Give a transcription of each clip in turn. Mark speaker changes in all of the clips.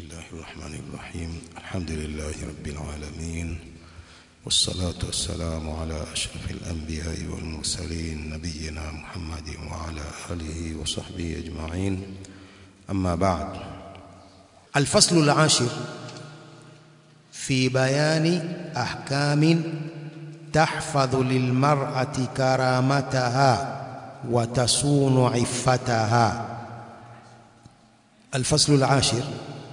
Speaker 1: الله الرحمن الرحيم الحمد لله رب العالمين والصلاة والسلام على أشرف الأنبياء والمرسلين نبينا محمد وعلى آله وصحبه أجمعين أما بعد
Speaker 2: الفصل العاشر في بيان أحكام تحفظ للمرأة كرامتها وتصون عفتها الفصل العاشر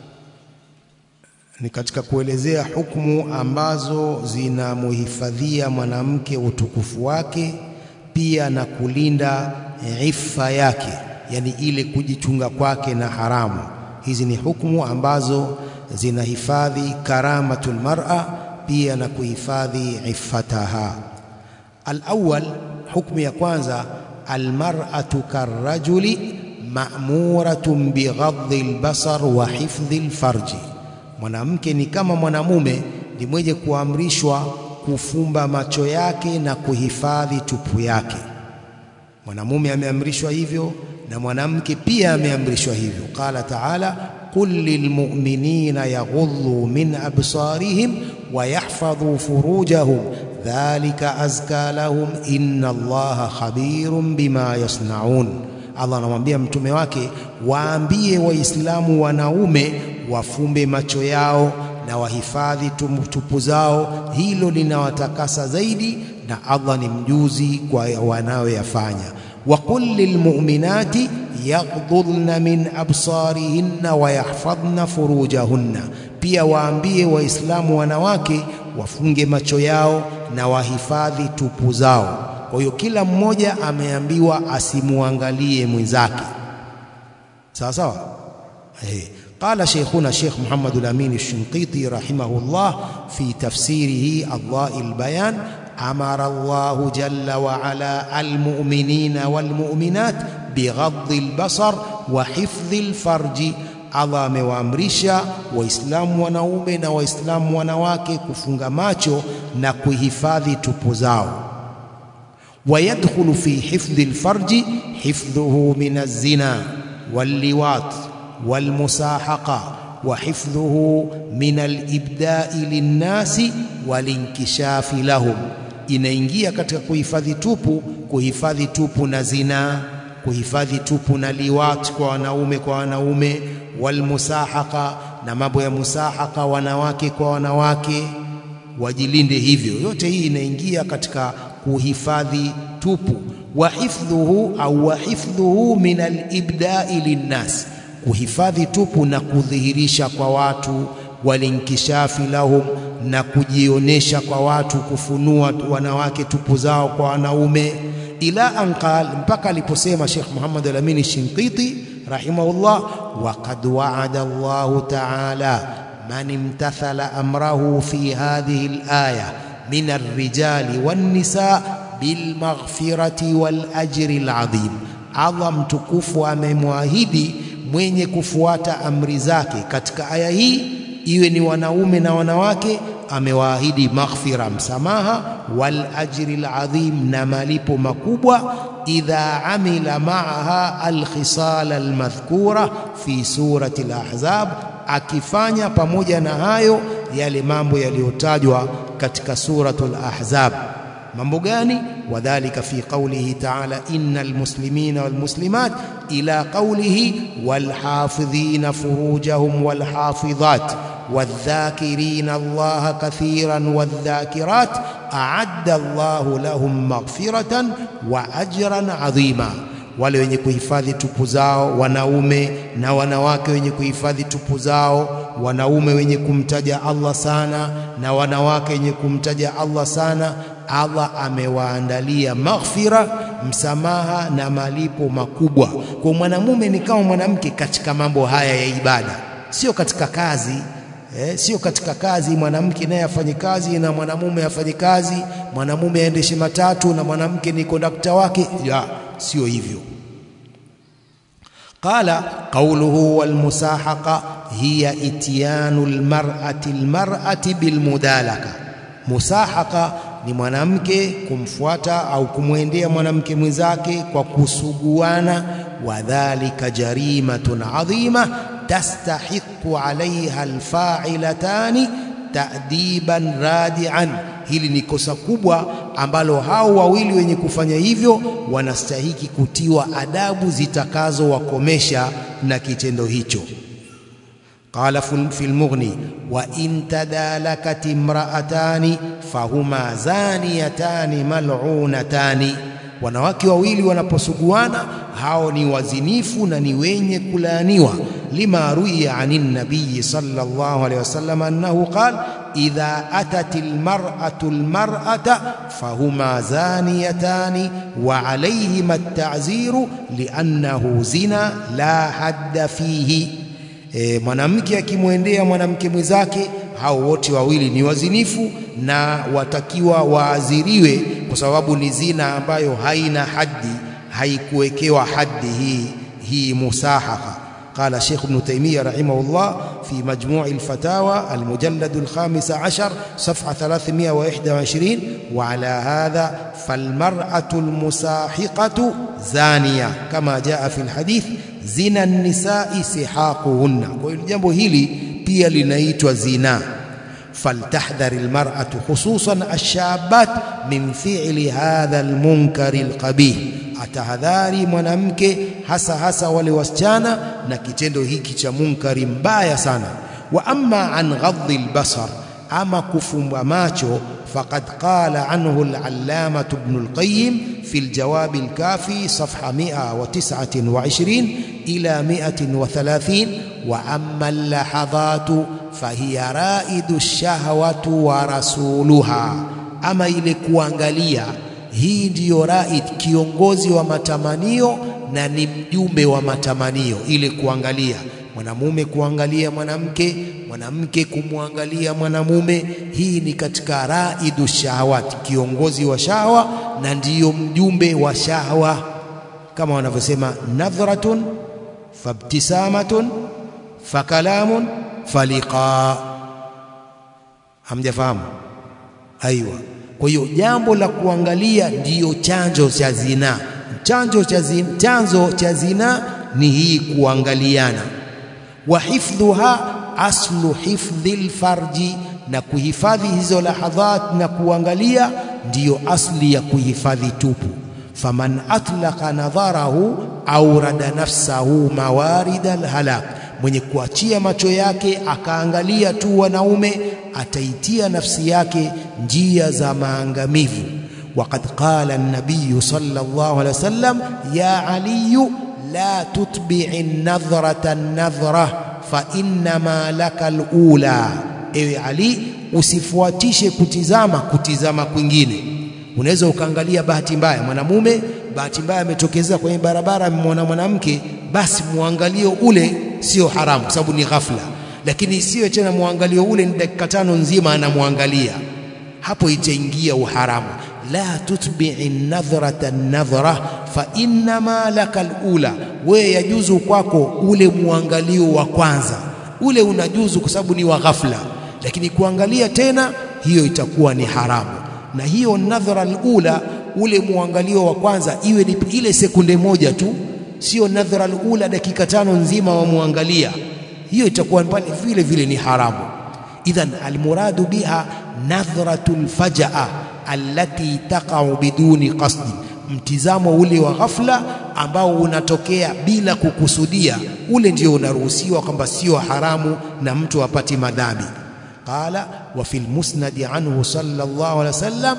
Speaker 2: ni katika kuelezea hukumu ambazo zinamuhifadhia mwanamke utukufu wake pia na kulinda ifa yake yani ile kujichunga kwake na haramu hizi ni hukumu ambazo zinahifadhi karamatul mar'a pia na kuhifadhi iffataha alawwal hukumu ya kwanza almar'atu karrajuli ma'muratun bighadhi albasar wa hifdhi alfarji mwanamke ni kama mwanamume ni mwenye kuamrishwa kufumba macho yake na kuhifadhi tupu yake mwanamume ameamrishwa hivyo na mwanamke pia ameamrishwa hivyo qala ta'ala qul lilmu'minina yaghuddu min absarihim wa yahfadhu furujahum dhalika azka lahum inna allaha khabirun bima yasnaun Allah anamwambia mtume wake waambie waislamu wanaume wafumbe macho yao na wahifadhi tupu zao hilo linawatakasa zaidi na Allah ni mjuzi kwa wanayoyafanya وقل للمؤمنات يغضضن من أبصارهن ويحفظن فروجهن pia waambie waislamu wanawake wafunge macho yao na wahifadhi tupu zao kwa hiyo kila mmoja ameambiwa asimuangalie mwenzake sawa sawa hey. قال شيخنا الشيخ محمد الأمين الشنقيطي رحمه الله في تفسيره أضواء البيان أمر الله جل وعلا المؤمنين والمؤمنات بغض البصر وحفظ الفرج Allah amewaamrisha waislamu wanaume na waislamu wanawake kufunga macho na kuhifadhi tupu zao ويدخل في حفظ الفرج حفظه من الزنا واللواط والمساحقة وحفظه من الإبداء للناس والانكشاف لهم inaingia katika kuhifadhi tupu kuhifadhi tupu na zina kuhifadhi tupu na liwat kwa wanaume kwa wanaume walmusahaka na mambo ya musahaka wanawake kwa wanawake wajilinde hivyo yote hii inaingia katika kuhifadhi tupu wa hifdhuhu au wa hifdhuhu min alibda'i linnas kuhifadhi tupu na kudhihirisha kwa watu walinkishafi lahum na kujionesha kwa watu kufunua wanawake tupu zao kwa wanaume ila anqal mpaka aliposema Sheikh Muhammad Al-Amin Shinqiti rahimahullah waqad wa'ada Allah ta'ala man imtathala amrahu fi hadhihi al-aya min ar-rijali wan-nisa bil maghfirati wal ajri al-'azim Allah mtukufu amemwahidi mwenye kufuata amri zake katika aya hii iwe ni wanaume na wanawake amewaahidi maghfira msamaha wal ajri alazim na malipo makubwa idha amila maaha alkhisal almadhkura fi surati alahzab akifanya pamoja na hayo yale mambo yaliyotajwa katika suratul ahzab mambo gani wadhālika fi qawlihi ta'ala innal muslimina wal muslimat ila qawlihi wal hafidhina furujahum wal hafidhat والذاكرين الله كثيرا والذاكرات أعد الله لهم مغفرة وأجرا عظيما wale wenye kuhifadhi tupu zao wanaume na wanawake wenye kuhifadhi tupu zao wanaume wenye kumtaja Allah sana na wanawake wenye kumtaja Allah sana Allah amewaandalia maghfira msamaha na malipo makubwa kwa mwanamume ni kama mwanamke katika mambo haya ya ibada sio katika kazi Eh, sio katika kazi mwanamke naye afanye kazi na mwanamume afanye kazi, mwanamume aendeshe matatu na mwanamke ni kondakta wake. Ya, sio hivyo. Qala qawluhu wal musahaqa hiya ityanu almar'ati almar'ati bilmudalaka. Musahaqa ni mwanamke kumfuata au kumwendea mwanamke mwenzake kwa kusuguana, wadhalika jarimatun adhima tastahiq yastahiqu alaiha alfa'ilatani ta'diban radi'an hili ni kosa kubwa ambalo hao wawili wenye kufanya hivyo wanastahiki kutiwa adabu zitakazowakomesha na kitendo hicho قال في المغني وإن تدالكت امرأتان فهما زانيتان ملعونتان wanawake wawili wanaposuguana hao ni wazinifu na ni wenye kulaaniwa lima ruya anin nabiy sallallahu alayhi wasallam annahu qala idha atat almar'atu almar'ata fahuma zaniyatani wa alayhima at-ta'ziru li'annahu zina la hadda fihi e, mwanamke akimwendea mwanamke mwenzake hao wote wawili ni wazinifu na watakiwa waadhiriwe kwa sababu ni zina ambayo haina haddi haikuwekewa haddi hii hii musahaha قال شيخ ابن تيمية رحمه الله في مجموع الفتاوى المجلد الخامس عشر صفحة 321 وعلى هذا فالمرأة المساحقة زانية كما جاء في الحديث زنا النساء سحاقهن jambo hili pia linaitwa zina فلتحذر المرأة خصوصا الشابات من فعل هذا المنكر القبيح atahadhari mwanamke hasa hasa wale wasichana na kitendo hiki cha munkari mbaya sana wa amma an ghadhi albasar ama kufumba macho faqad qala anhu al-allamah ibn al-qayyim fi al-jawab al-kafi safha 129 ila 130 wa amma al-lahadhatu fahiya raidu ash-shahwatu wa rasuluha ama ile kuangalia hii ndiyo raid kiongozi wa matamanio na ni mjumbe wa matamanio ile kuangalia mwanamume kuangalia mwanamke mwanamke kumwangalia mwanamume hii ni katika raidu shahawat kiongozi wa shahwa na ndiyo mjumbe wa shahwa kama wanavyosema nadhratun fabtisamatun fakalamun faliqa hamjafahamu aiwa kwa hiyo jambo la kuangalia ndiyo chanzo cha zina. Chanzo cha zina, chanzo cha zina ni hii kuangaliana. Wa hifdhuha aslu hifdhil farji, na kuhifadhi hizo lahadhat na kuangalia ndiyo asli ya kuhifadhi tupu. Faman atlaqa nadharahu aurada nafsahu mawarida alhalak mwenye kuachia macho yake akaangalia tu wanaume ataitia nafsi yake njia za maangamivu waqad qala an-nabiy sallallahu alaihi wasallam ya ali la tutbi'i an-nadhrata an-nadhra fa inma laka al-ula ewe ali usifuatishe kutizama kutizama kwingine unaweza ukaangalia bahati mbaya mwanamume bahati mbaya ametokezea kwenye barabara amemwona mwanamke basi muangalio ule sio haramu kwa sababu ni ghafla lakini isiwe tena muangalio ule ni dakika tano nzima anamwangalia hapo itaingia uharamu la tutbi'i nadhrata nadhra fa innama laka alula wewe yajuzu kwako ule muangalio wa kwanza ule unajuzu kwa sababu ni wa ghafla lakini kuangalia tena hiyo itakuwa ni haramu na hiyo nadhra alula ule muangalio wa kwanza iwe ni ile sekunde moja tu sio nadhra alula dakika tano nzima wamwangalia hiyo itakuwa pale vile vile ni haramu idhan almuradu biha nadhratul fajaa allati taqa'u biduni qasdi mtizamo ule wa ghafla ambao unatokea bila kukusudia ule ndio unaruhusiwa kwamba sio haramu na mtu apati madhambi قال وفي المسند عنه صلى الله عليه وسلم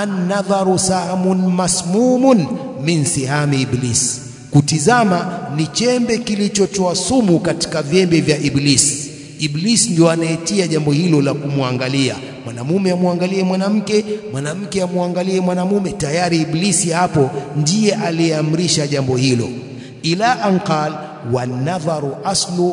Speaker 2: النظر سهم مسموم من سهام إبليس kutizama ni chembe kilichotoa sumu katika vyembe vya Iblis. Iblis ndio anayetia jambo hilo la kumwangalia mwanamume amwangalie mwanamke, mwanamke amwangalie mwanamume. Tayari Iblisi hapo ndiye aliyeamrisha jambo hilo. Ila anqal wanadharu aslu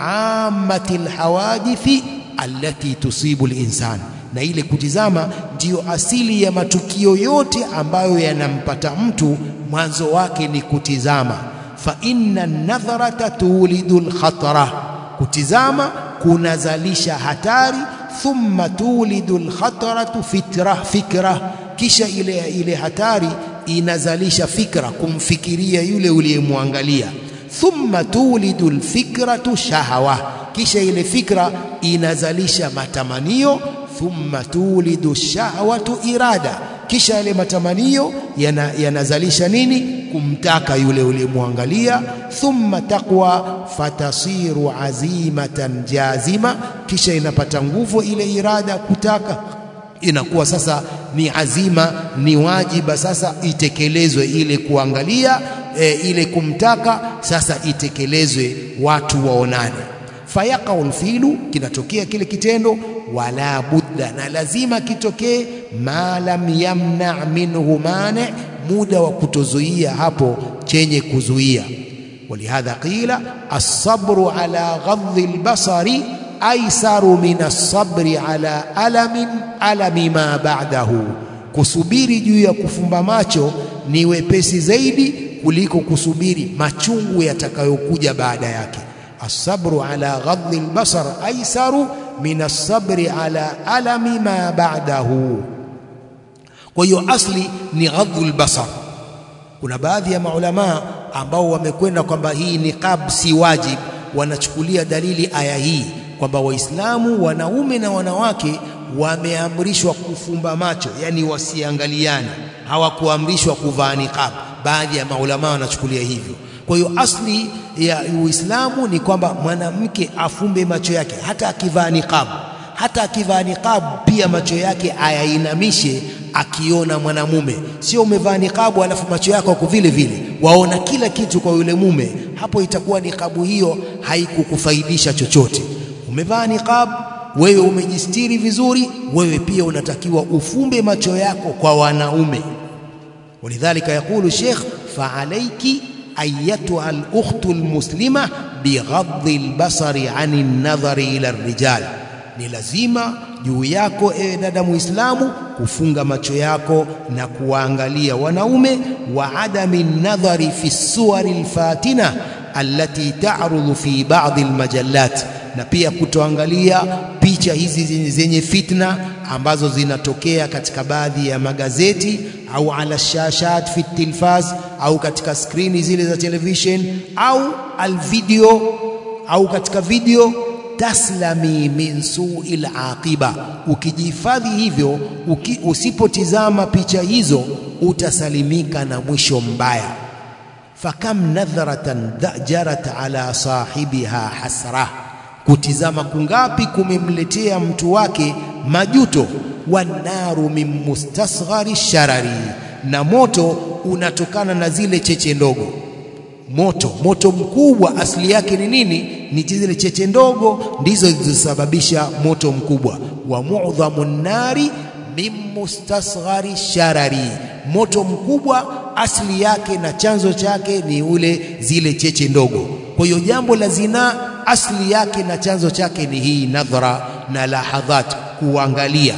Speaker 2: ammati alhawadithi allati tusibu linsan, na ile kutizama ndiyo asili ya matukio yote ambayo yanampata mtu, mwanzo wake ni kutizama. Fa inna nadharata tulidu lkhatara, kutizama kunazalisha hatari. Thumma tulidu lkhataratu fitra, fikra, kisha ile, ile hatari inazalisha fikra, kumfikiria yule uliyemwangalia. Thumma tulidu lfikratu shahawa kisha ile fikra inazalisha matamanio thumma tulidu shahwatu irada kisha yale matamanio yana, yanazalisha nini kumtaka yule uliyemwangalia thumma taqwa fatasiru azimatan jazima kisha inapata nguvu ile irada kutaka inakuwa sasa ni azima ni wajiba sasa itekelezwe ile kuangalia e, ile kumtaka sasa itekelezwe watu waonane fayaqau lfilu kinatokea kile kitendo wala budda na lazima kitokee ma lam yamna minhu mane muda wa kutozuia hapo chenye kuzuia ولهذا قيل الصبر على غض البصر أيسر من الصبر على ألم ألم ما بعده kusubiri juu ya kufumba macho ni wepesi zaidi kuliko kusubiri machungu yatakayokuja baada yake الصبر على غض البصر أيسر من الصبر على ألم ما بعده kwa hiyo asli ni ghadhul basar kuna baadhi ya maulamaa ambao wamekwenda kwamba hii niqab si wajib wanachukulia dalili aya hii kwamba waislamu wanaume na wanawake wameamrishwa kufumba macho yani wasiangaliane hawakuamrishwa kuvaa niqab baadhi ya maulamaa wanachukulia hivyo kwa hiyo asli ya Uislamu ni kwamba mwanamke afumbe macho yake hata akivaa niqab hata akivaa niqab pia macho yake ayainamishe akiona mwanamume sio umevaa niqabu alafu macho yako yako vile vile waona kila kitu kwa yule mume hapo itakuwa niqabu hiyo haikukufaidisha chochote umevaa niqab wewe umejistiri vizuri wewe pia unatakiwa ufumbe macho yako kwa wanaume ولذلك يقول الشيخ فعليك أيتها الأخت المسلمة بغض البصر عن النظر إلى الرجال ni lazima juu yako ewe dada muislamu kufunga macho yako na kuwaangalia wanaume wa adami nadhari fi suwari lfatina allati ta'rudhu fi ba'dhi almajallat na pia kutoangalia picha hizi zenye fitna ambazo zinatokea katika baadhi ya magazeti au ala shashat fi tilfaz au katika skrini zile za television au alvideo au katika video taslami min suil aqiba ukijihifadhi hivyo uki, usipotizama picha hizo utasalimika na mwisho mbaya fakam nadhratan dhajarat ala sahibiha hasra kutizama kungapi kumemletea mtu wake majuto wanaru min mustasghari sharari na moto unatokana na zile cheche ndogo moto moto mkubwa asili yake ni nini ni zile cheche ndogo ndizo zilizosababisha moto mkubwa wa mu'dhamu nari min mustasghari sharari moto mkubwa asili yake na chanzo chake ni ule zile cheche ndogo kwa hiyo jambo la zinaa asili yake na chanzo chake ni hii nadhara na lahadhat kuangalia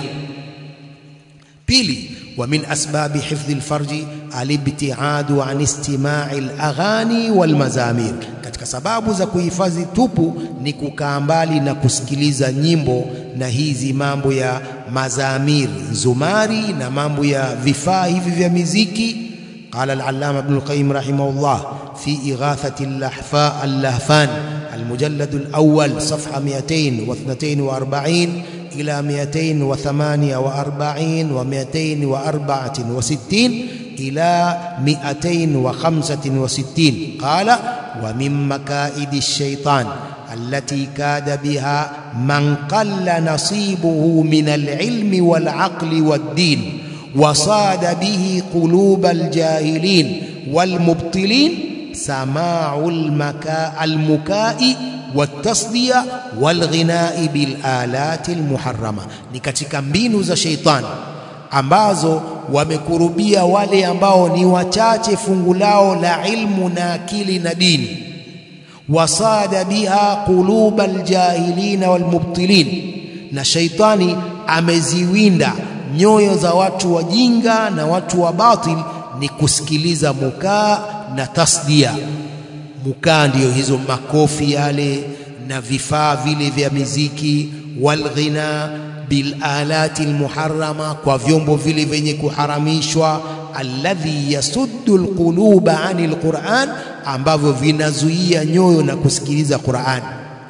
Speaker 2: pili ومن أسباب حفظ الفرج الابتعاد عن استماع الأغاني والمزامير katika sababu za kuhifadhi tupu ni kukaa mbali na kusikiliza nyimbo na hizi mambo ya mazamir zumari na mambo ya vifaa hivi vya miziki قال العلامة ابن القيم رحمه الله في إغاثة اللحفاء اللهفان المجلد الأول صفحة 242 إلى 248 و264 إلى 265 قال ومن مكائد الشيطان التي كاد بها من قل نصيبه من العلم والعقل والدين وصاد به قلوب الجاهلين والمبطلين سماع المكاء المكاء والتصدية والغناء بالآلات المحرمة ni katika mbinu za sheitani ambazo wamekurubia wale ambao ni wachache fungu lao la ilmu na akili na dini wasada biha quluba aljahilina walmubtilin na sheitani ameziwinda nyoyo za watu wajinga na watu wa batil ni kusikiliza mukaa na tasdia mukaa ndiyo hizo makofi yale na vifaa vile vya miziki walghina bilalati almuharrama kwa vyombo vile vyenye kuharamishwa alladhi yasuddu alquluba ani alquran ambavyo vinazuia nyoyo na kusikiliza Qur'an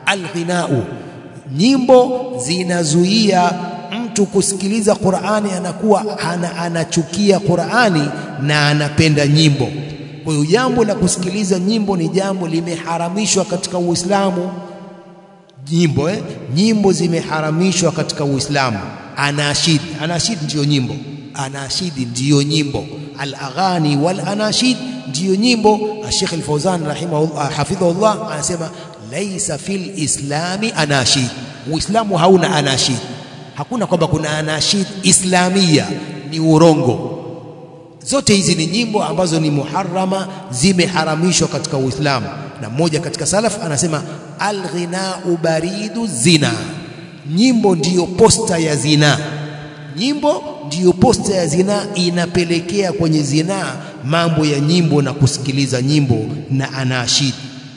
Speaker 2: alghinau nyimbo zinazuia mtu kusikiliza Qur'ani anakuwa ana, anachukia Qur'ani na anapenda nyimbo kwa hiyo jambo la kusikiliza nyimbo ni jambo limeharamishwa katika Uislamu nyimbo eh? nyimbo zimeharamishwa katika Uislamu anashid anashid ndiyo nyimbo anashid ndiyo nyimbo al-aghani wal anashid ndiyo nyimbo Sheikh Al-Fauzan rahimahullah hafidhahullah anasema laisa fil islami anashid Uislamu hauna anashid hakuna kwamba kuna anashid islamia ni urongo zote hizi ni nyimbo ambazo ni muharrama zimeharamishwa katika Uislamu na mmoja katika salaf anasema alghinau baridu zina nyimbo ndiyo posta ya zina nyimbo ndiyo posta ya zina inapelekea kwenye zinaa mambo ya nyimbo na kusikiliza nyimbo na anashid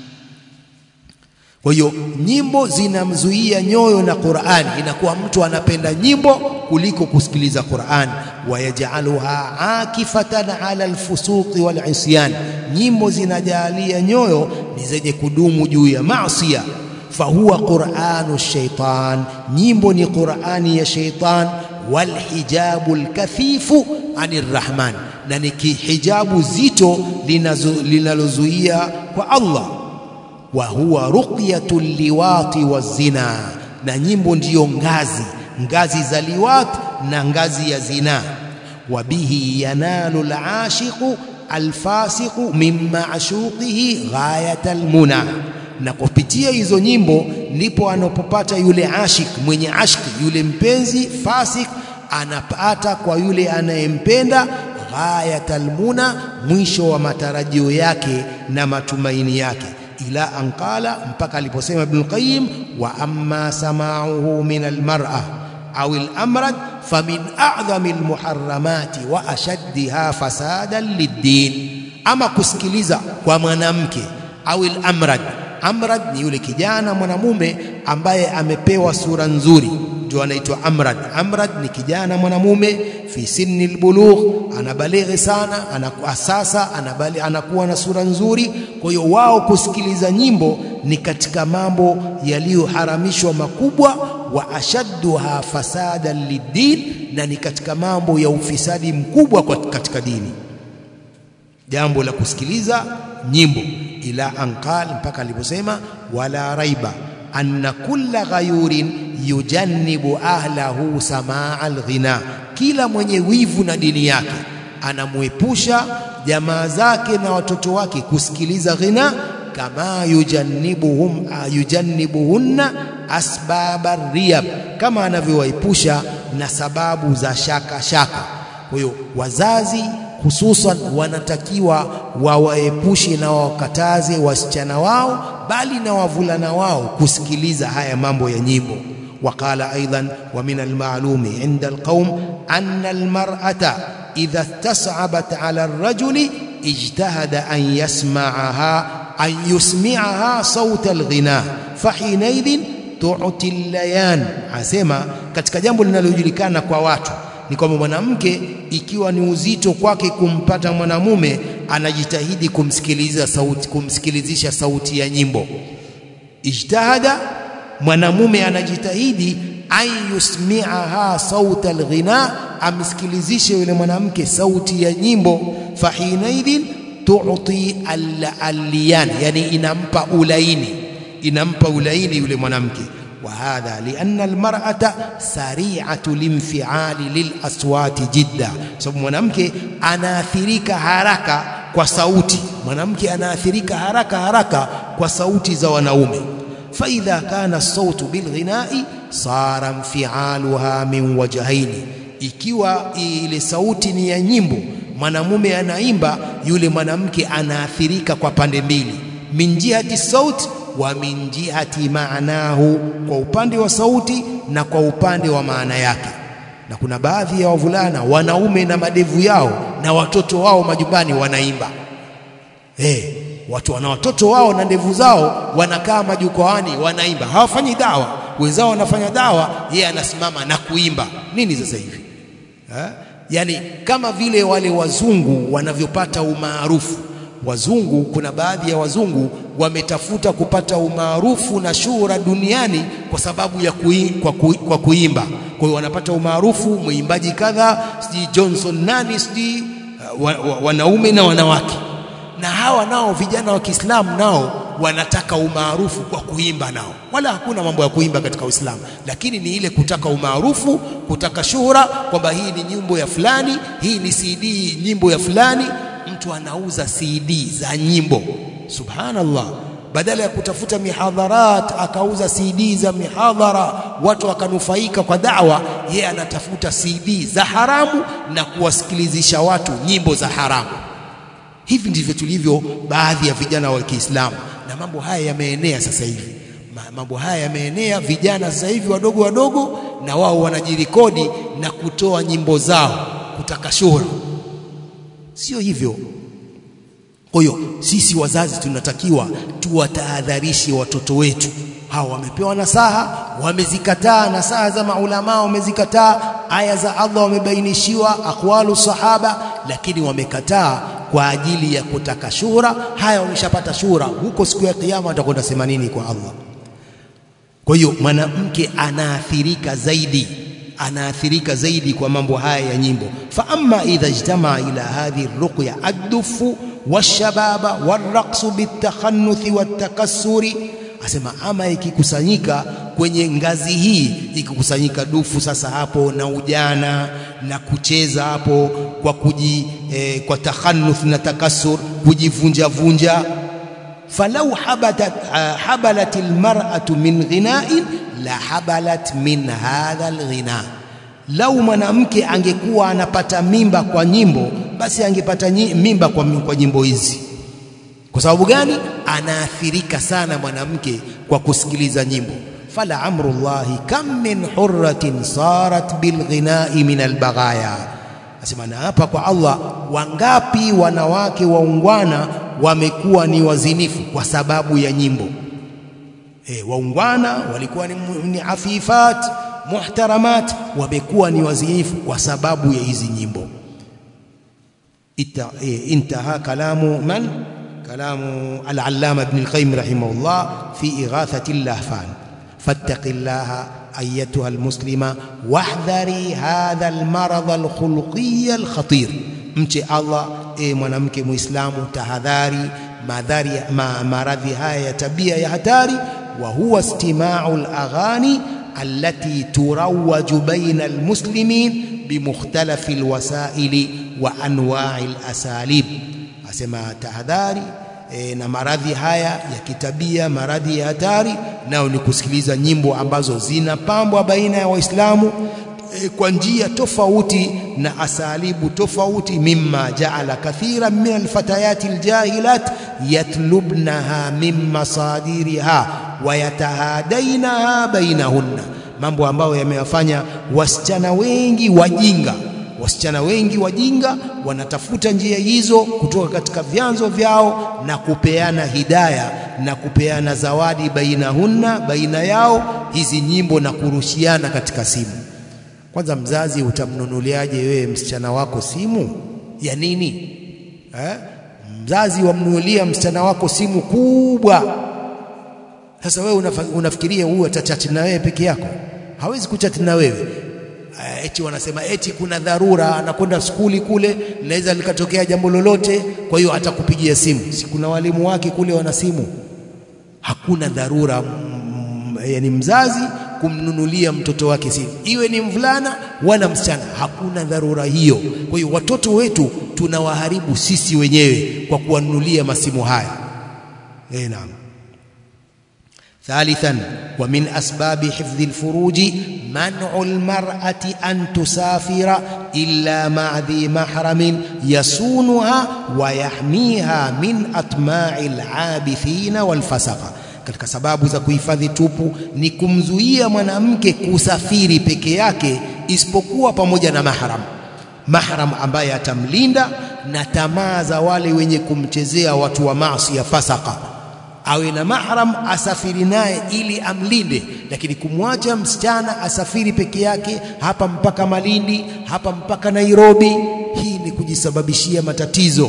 Speaker 2: kwa hiyo nyimbo zinamzuia nyoyo na Qur'an inakuwa mtu anapenda nyimbo kuliko kusikiliza Qur'an wayajaluha akifatan ala alfusuqi wal isyan nyimbo zinajalia nyoyo ni zenye kudumu juu ya maasiya fahuwa qur'anu shaitan nyimbo ni qur'ani ya shaitan wal hijabu alkathifu anir rahman na ni hijabu zito linalozuia kwa Allah wa huwa ruqyatul liwati wazina na nyimbo ndiyo ngazi ngazi za liwat na ngazi ya zina wa bihi yanalu alashiqu alfasiqu min ma'shuqihi ghayatal muna na kupitia hizo nyimbo ndipo anapopata yule ashik mwenye ashki yule mpenzi fasik anapata kwa yule anayempenda ghayatal muna mwisho wa matarajio yake na matumaini yake ila anqala mpaka aliposema Ibn Qayyim wa amma sama'uhu min almar'a au al-amrad famin a'zami almuharramati wa ashaddiha fasadan lid-din ama kusikiliza kwa mwanamke au al-amrad amrad ni yule kijana mwanamume ambaye amepewa sura nzuri ndio anaitwa amrad amrad ni kijana mwanamume fi sinni albulugh anabalighi sana anakuwa sasa anabali anakuwa na sura nzuri kwa hiyo wao kusikiliza nyimbo ni katika mambo yaliyoharamishwa makubwa wa ashadduha fasadan lidin na ni katika mambo ya ufisadi mkubwa katika dini jambo la kusikiliza nyimbo ila anqal mpaka aliposema wala raiba anna kulla ghayurin yujannibu ahlahu samaa alghina kila mwenye wivu na dini yake anamwepusha jamaa zake na watoto wake kusikiliza ghina kama yujannibuhum yujannibuhunna asbaba riyab kama anavyowaepusha na sababu za shaka shaka kwa hiyo wazazi hususan wanatakiwa wawaepushe na wakataze wasichana wao bali na wavulana wao kusikiliza haya mambo ya nyimbo وقال أيضا ومن المعلوم عند القوم أن المرأة إذا استصعبت على الرجل اجتهد أن يسمعها أن يسمعها صوت الغناء فحينئذ تعطي الليان asema katika jambo linalojulikana kwa watu ni kwamba mwanamke ikiwa ni uzito kwake kumpata mwanamume anajitahidi kumsikiliza sauti kumsikilizisha sauti ya nyimbo ijtahada mwanamume anajitahidi an yusmi'aha sauta alghina amsikilizishe yule mwanamke sauti ya nyimbo fahinaidhin tu'ti al-liyan yani inampa ulaini inampa ulaini yule mwanamke وهذا لأن المرأة سريعة الانفعال للأصوات جدا sababu mwanamke anaathirika haraka kwa sauti mwanamke anaathirika haraka haraka kwa sauti za wanaume فإذا كان الصوت بالغناء صار انفعالها من وجهين ikiwa ile sauti ni ya nyimbo mwanamume anaimba yule mwanamke anaathirika kwa pande mbili min jihati sauti wa min jihati maanahu kwa upande wa sauti na kwa upande wa maana yake na kuna baadhi ya wavulana wanaume na madevu yao na watoto wao majumbani wanaimba eh watu wana watoto wao na ndevu zao wanakaa majukwaani wanaimba hawafanyi dawa wenzao wanafanya dawa yeye anasimama na kuimba nini sasa hivi ha? yani kama vile wale wazungu wanavyopata umaarufu wazungu kuna baadhi ya wazungu wametafuta kupata umaarufu na shuhura duniani kwa sababu ya kui, kwa, kui, kwa kuimba kwa hiyo wanapata umaarufu mwimbaji kadha sijui Johnson nani sijui uh, wa, wa, wanaume na wanawake na hawa nao vijana wa Kiislamu nao wanataka umaarufu kwa kuimba nao wala hakuna mambo ya kuimba katika Uislamu lakini ni ile kutaka umaarufu kutaka shuhura kwamba hii ni nyimbo ya fulani hii ni CD nyimbo ya fulani mtu anauza CD za nyimbo subhanallah badala ya kutafuta mihadharat akauza CD za mihadhara watu wakanufaika kwa da'wa yeye anatafuta CD za haramu na kuwasikilizisha watu nyimbo za haramu hivi ndivyo tulivyo baadhi ya vijana wa Kiislamu na mambo haya yameenea sasa hivi mambo haya yameenea vijana sasa hivi wadogo wadogo na wao wanajirekodi na kutoa nyimbo zao kutaka shuhura sio hivyo kwa hiyo sisi wazazi tunatakiwa tuwatahadharishe watoto wetu hawa wamepewa nasaha wamezikataa nasaha za maulama wamezikataa aya za Allah wamebainishiwa aqwalu sahaba lakini wamekataa kwa ajili ya kutaka shuhura haya wameshapata shuhura huko siku ya kiyama atakwenda sema nini kwa Allah kwa hiyo mwanamke anaathirika zaidi anaathirika zaidi kwa mambo haya ya nyimbo fa amma idha ijtama ila hadhihi ruqya addufu washababa waraqsu bitakhannuthi watakassuri asema ama ikikusanyika kwenye ngazi hii ikikusanyika dufu sasa hapo na ujana na kucheza hapo kwa kuji eh, kwa takhannuth na takassur kujivunja vunja falau habatat uh, habalat almar'atu min ghina'in la habalat min hadha alghina lau mwanamke angekuwa anapata mimba kwa nyimbo basi angepata mimba kwa, kwa nyimbo hizi kwa sababu gani anaathirika sana mwanamke kwa kusikiliza nyimbo fala amrullahi kam min hurratin sarat bilghina'i min albaghaya asema na hapa kwa Allah wangapi wanawake waungwana wamekuwa ni wazinifu kwa sababu ya nyimbo e, waungwana walikuwa ni, ni afifat muhtaramat wamekuwa ni wazinifu kwa sababu ya hizi nyimbo Ita, e, intaha kalamu man kalamu al-allama ibn al-qayyim rahimahullah fi ighathati al-lahfan fattaqillaha أيتها المسلمة واحذري هذا المرض الخلقي الخطير mche Allah e mwanamke muislamu tahadhari madhari ma, maradhi haya ya tabia ya hatari wa huwa istima'u al-aghani allati turawaju baina al-muslimin bimukhtalafi al-wasaili wa anwa'i al-asalib asema tahadhari e, na maradhi haya ya kitabia maradhi ya hatari nao ni kusikiliza nyimbo ambazo zinapambwa baina ya waislamu e, kwa njia tofauti na asalibu tofauti mimma jaala kathira min alfatayati aljahilat yatlubnaha min masadiriha wa yatahadainaha bainahunna mambo ambayo yamewafanya wasichana wengi wajinga wasichana wengi wajinga wanatafuta njia hizo kutoka katika vyanzo vyao na kupeana hidaya na kupeana zawadi bainahunna baina yao hizi nyimbo na kurushiana katika simu kwanza mzazi utamnunuliaje wewe msichana wako simu ya nini eh? mzazi wamnunulia msichana wako simu kubwa sasa wewe unafikiria huyu atachati na wewe peke yako hawezi kuchati na wewe eti wanasema eti kuna dharura anakwenda skuli kule linaweza likatokea jambo lolote kwa hiyo atakupigia simu si kuna walimu wake kule wana simu hakuna dharura mm, yani mzazi kumnunulia mtoto wake simu iwe ni mvulana wala msichana hakuna dharura hiyo kwa hiyo watoto wetu tunawaharibu sisi wenyewe kwa kuwanunulia masimu haya eh naam ثالثا ومن أسباب حفظ الفروج منع المرأة أن تسافر إلا مع ذي محرم يصونها ويحميها من أطماع العابثين والفسقة katika sababu za kuhifadhi tupu ni kumzuia mwanamke kusafiri peke yake isipokuwa pamoja na mahram mahram ambaye atamlinda na tamaa za wale wenye kumchezea watu wa maasi ya fasaka awe na mahram asafiri naye ili amlinde lakini kumwacha msichana asafiri peke yake hapa mpaka Malindi hapa mpaka Nairobi hii ni kujisababishia matatizo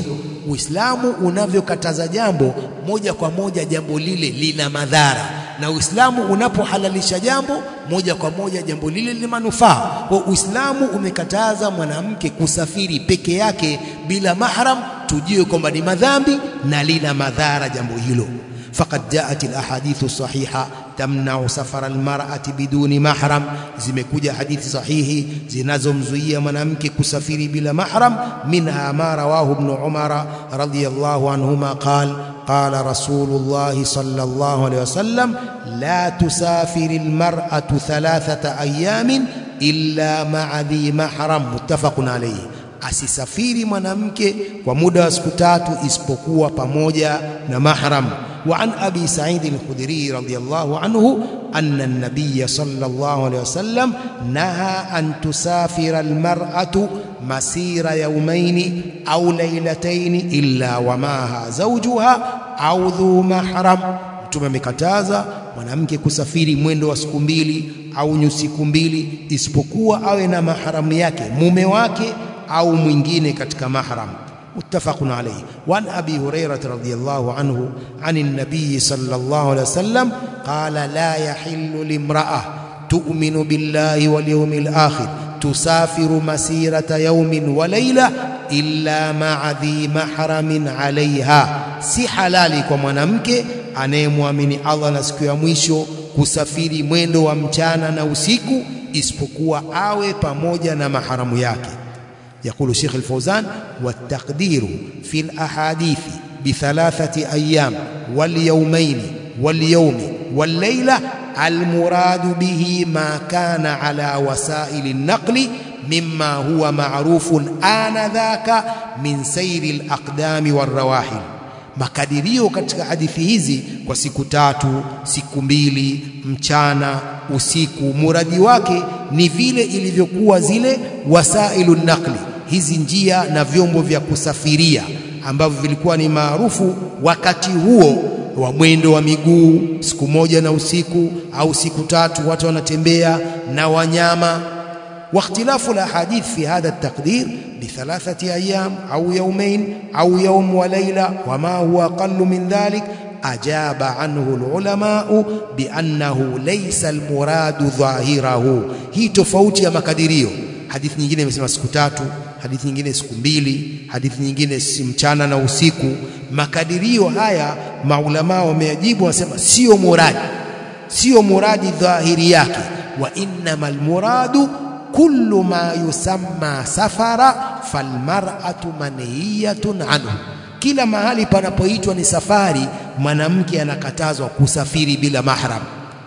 Speaker 2: Uislamu unavyokataza jambo moja kwa moja, jambo lile lina madhara, na Uislamu unapohalalisha jambo moja kwa moja, jambo lile lina manufaa. Kwa Uislamu umekataza mwanamke kusafiri peke yake bila mahram, tujue kwamba ni madhambi na lina madhara jambo hilo. faqad jaat alahadithu sahiha tamnau safara almar'ati biduni mahram, zimekuja hadithi sahihi zinazomzuia mwanamke kusafiri bila mahram. Minha ma rawahu ibn Umara radhiyallahu anhuma qala qala Rasulullah sallallahu alayhi wasallam la tusafiri almar'atu thalathata ayamin illa ma'a dhi mahram, muttafaqun alayhi Asisafiri mwanamke kwa muda wa siku tatu isipokuwa pamoja na mahram. Wa an abi Sa'id al-Khudri radhiyallahu anhu anna an-nabiy sallallahu alayhi wasallam naha an tusafira al-mar'atu masira yawmayn aw laylatayn illa wa maha zawjuha aw dhu mahram, Mtume amekataza mwanamke kusafiri mwendo wa siku mbili au siku mbili isipokuwa awe na maharamu yake mume wake au mwingine katika mahram. Muttafaqun alayhi. Wa an abi Hurairah radhiyallahu anhu anin nabiy sallallahu alayhi wasallam qala la yahillu limra'a tu'minu billahi wal yawmil akhir tusafiru masirata yawmin wa layla illa ma'a dhi mahramin alayha, si halali kwa mwanamke anayemwamini Allah na siku ya mwisho kusafiri mwendo wa mchana na usiku isipokuwa awe pamoja na maharamu yake. Yaqulu Sheikh al-Fawzan والتقدير في الأحاديث بثلاثة أيام واليومين واليوم والليلة المراد به ما كان على وسائل النقل مما هو معروف آنذاك من سير الأقدام والرواحل makadirio katika hadithi hizi kwa siku tatu, siku mbili, mchana, usiku, muradi wake ni vile ilivyokuwa zile wasailu naqli, hizi njia na vyombo vya kusafiria ambavyo vilikuwa ni maarufu wakati huo wa mwendo wa miguu, siku moja na usiku au siku tatu, watu wanatembea na wanyama. واختلاف الأحاديث في هذا التقدير بثلاثة أيام أو يومين أو يوم وليلة وما هو أقل من ذلك أجاب عنه العلماء بأنه ليس المراد ظاهره هي tofauti ya makadirio hadithi nyingine imesema siku tatu hadithi nyingine siku mbili hadithi nyingine si mchana na usiku makadirio haya maulama wameajibu wanasema sio muradi sio muradi dhahiri yake wa innamal muradu kullu ma yusamma safara falmar'atu manhiyatun anhu, kila mahali panapoitwa ni safari, mwanamke anakatazwa kusafiri bila mahram.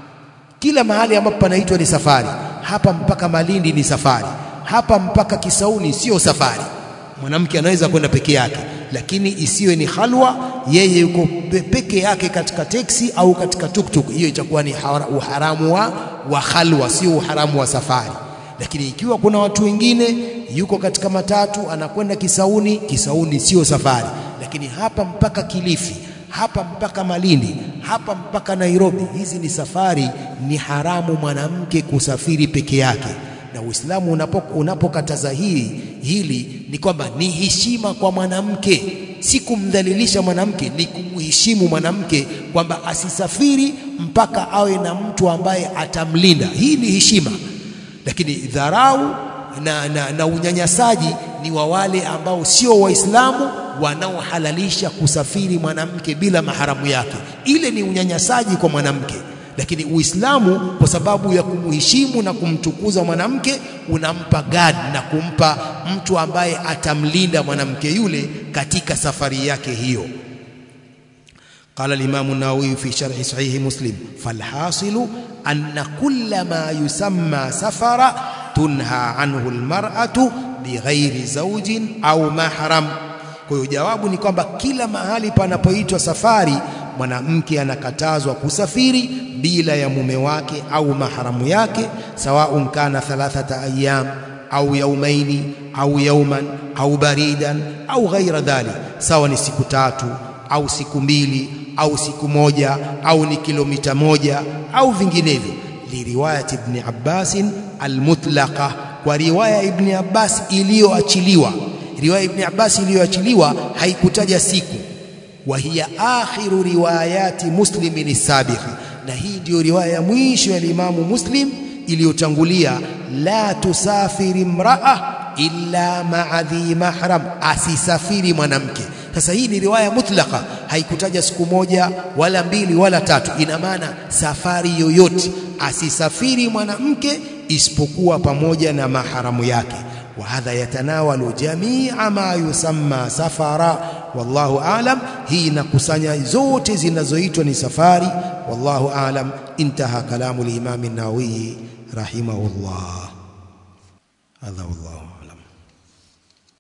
Speaker 2: Kila mahali ambapo panaitwa ni safari, hapa mpaka Malindi ni safari, hapa mpaka Kisauni sio safari. Mwanamke anaweza kwenda peke yake, lakini isiwe ni halwa, yeye yuko peke yake katika teksi au katika tuktuk. Hiyo itakuwa ni uharamu wa, wa halwa, sio uharamu wa safari lakini ikiwa kuna watu wengine yuko katika matatu anakwenda Kisauni, Kisauni sio safari. Lakini hapa mpaka Kilifi, hapa mpaka Malindi, hapa mpaka Nairobi, hizi ni safari. Ni haramu mwanamke kusafiri peke yake, na Uislamu unapokataza unapo hili hili ni kwamba ni heshima kwa mwanamke, si kumdhalilisha mwanamke, ni kumheshimu mwanamke kwamba asisafiri mpaka awe na mtu ambaye atamlinda. Hii ni heshima lakini dharau na, na, na unyanyasaji ni wa wale ambao sio Waislamu wanaohalalisha kusafiri mwanamke bila maharamu yake. Ile ni unyanyasaji kwa mwanamke, lakini Uislamu kwa sababu ya kumheshimu na kumtukuza mwanamke unampa gadi na kumpa mtu ambaye atamlinda mwanamke yule katika safari yake hiyo. قال الإمام النووي في شرح صحيح مسلم فالحاصل أن كل ما يسمى سفر تنهى عنه المرأة بغير زوج أو محرم kwa hiyo jawabu ni kwamba kila mahali panapoitwa safari mwanamke anakatazwa kusafiri bila ya mume wake au maharamu yake sawaun kana thalathata ayyam au yaumaini au yauman au baridan au ghaira dhalik sawa ni siku tatu au siku mbili au siku moja au ni kilomita moja au vinginevyo liriwayat ibn Abbas almutlaqa kwa riwaya ibn Abbas iliyoachiliwa riwaya Ibn Abbas iliyoachiliwa haikutaja siku wa hiya akhiru riwayati muslimin as-sabiqa na hii ndiyo riwaya ya mwisho ya Imamu Muslim iliyotangulia la tusafiri imraa illa ma'a dhi mahram asisafiri mwanamke sasa hii ni riwaya mutlaka haikutaja siku moja wala mbili wala tatu ina maana safari yoyote asisafiri mwanamke isipokuwa pamoja na maharamu yake wa hadha yatanawalu jamia ma yusamma safara wallahu aalam hii inakusanya zote zinazoitwa ni safari wallahu aalam intaha kalamu al-imam an-nawawi rahimahullah hadha wallahu